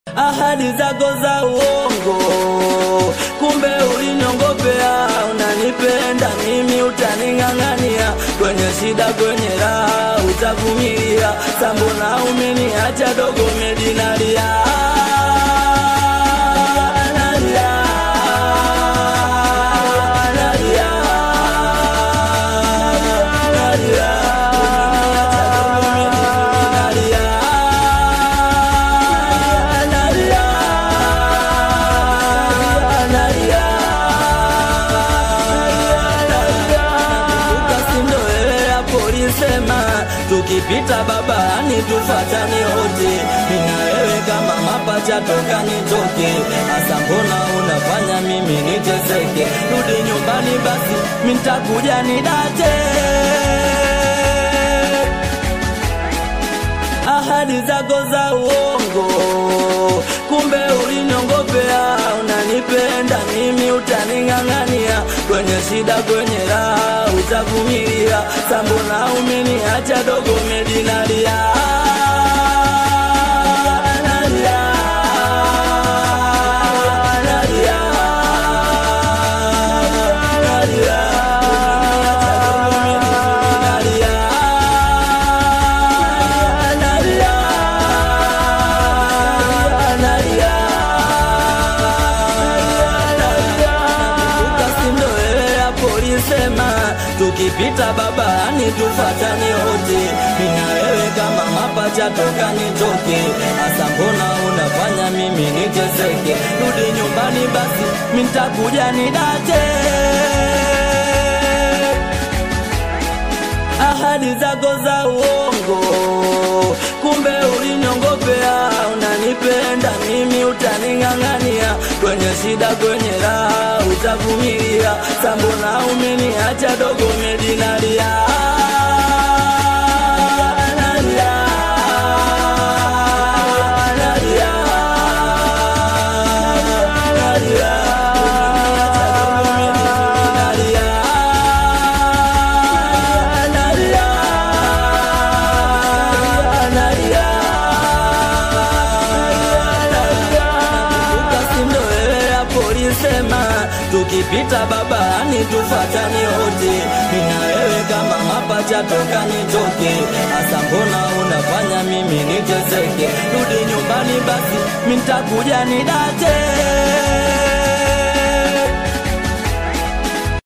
ahadi zako za uongo, kumbe uliniongopea. Unanipenda mimi, utaning'ang'ania kwenye shida, kwenye raha utavumilia. Sambona umeniacha dogo, medinalia nalia, nalia, nalia, nalia, nalia, nalia, ukasindo wewe hapo ulisema tukipita babani tufatani wote, mina wewe kama mapacha toka nitoke. Asa mbona unafanya mimi niteseke? Rudi nyumbani basi, mintakuja nidate ahadi zako za uongo, kumbe uliniongopea. Unanipenda mimi, utaning'ang'ania kwenye shida, kwenye raha utavumilia. Sambona umeniacha dogo, medinalia nalia, nalia, nalia, nalia, nalia, ukasindo wewe hapo ulisema tukipita babani tufatani wote, mina wewe kama mapacha toka nitoke. Asa mbona unafanya mimi niteseke? Rudi nyumbani basi, mintakuja nidate ahadi zako za uongo, kumbe uliniongopea. Unanipenda mimi, utaning'ang'ania kwenye shida, kwenye raha utavumilia. Sambona umeniacha dogo, medinalia nalia, nalia, nalia, nalia, nalia, ukasindo wewe hapo ulisema tukipita babani tufatani wote, mina wewe kama mapacha toka nitoke. Asa mbona unafanya mimi niteseke? Rudi nyumbani basi, mintakuja nidate